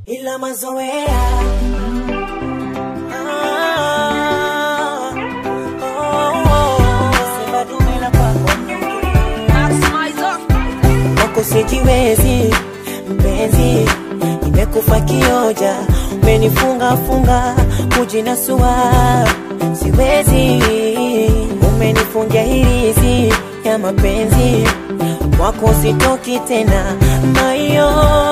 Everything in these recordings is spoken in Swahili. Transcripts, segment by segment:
ila mazoea Ah, oh, oh, sema dume la kwako wako sijiwezi mpenzi, nimekufa kioja, umenifunga funga kujinasua, siwezi, umenifungia hirizi ya mapenzi, wako sitoki tena mayo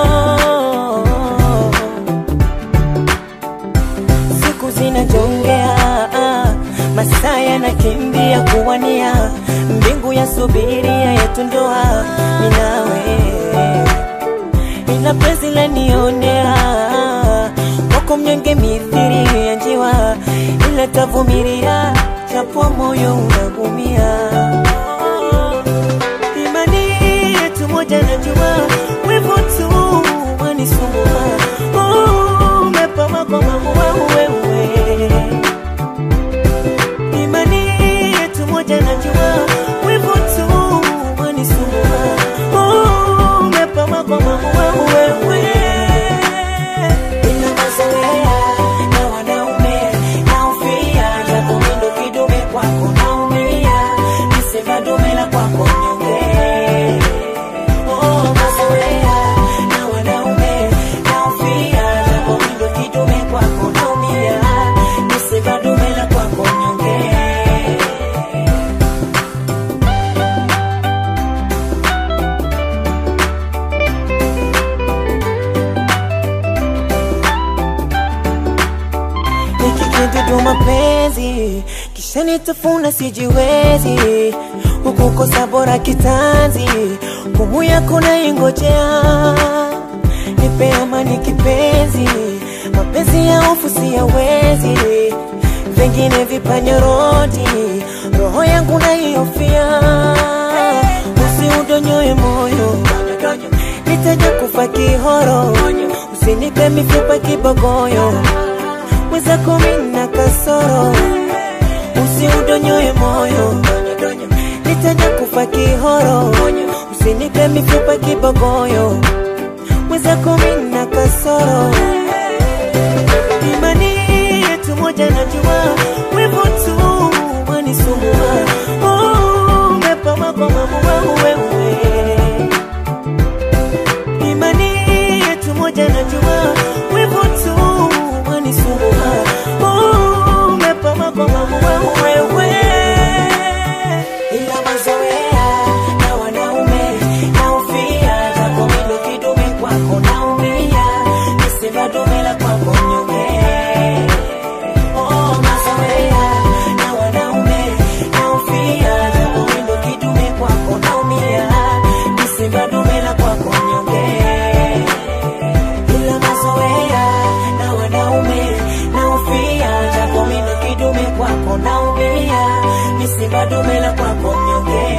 siku zinajongea, masaa yanakimbia kuwania, mbingu ya subiria yetu ndoa, minawe ila penzi lanionea, wako mnyonge mithiri ya njiwa, ila tavumilia, japo moyo unagumia. Imani yetu moja najua, wivu tu wanisumbua, Oh, umepama kwa maua wewe imani yetu moja najua wivu tu wanisumbua Oh, umepama kwa maua wewe ina mazoea na wanaume naufia japo mindo kidume kwako naumia nisema dume la kwako mnyonge Oh, mazoea na wanaume naufia japo mindo kidume kwako naumia nisema dume la kwako mnyonge nikikidudu mapenzi kisha nitafuna sijiwezi hukukosa bora kitanzi kumu yako naingojea nipe amani kipenzi mapenzi ya hofu siyawezi vingine vipanyorodi roho yangu naihofia usiudonyoe moyo nitaja kufa kihoro usinipe mifupa kibogoyo mweza kumi na kasoro usiudonyoe moyo nitaja kufa kihoro usinipe mifupa kibogoyo mweza kumi na kasoro imani yetu moja najua wivu tu wanisumbua Oh, umepama kwa maua wewe imani yetu moja najua wivu tu wanisumbua Oh, umepama kwa maua wewe ila mazoea na wanaume naufia japo mindo kidume kwako naumia nisema dume la kwako mnyonge Oh, mazoea na wanaume naufia japo mindo kidume kwako naumia nisema dume la kwako mnyonge ila mazoea na wanaume naufia japo mindo kidume kwako naumia misiba dume la kwako mnyonge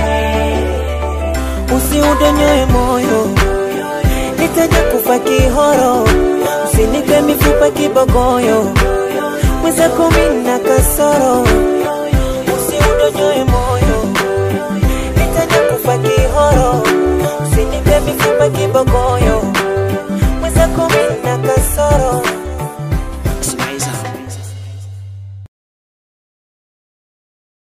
usiudonyoe moyo nitaja kufa kihoro usinipe mifupa kibogoyo mweza kumi na kasoro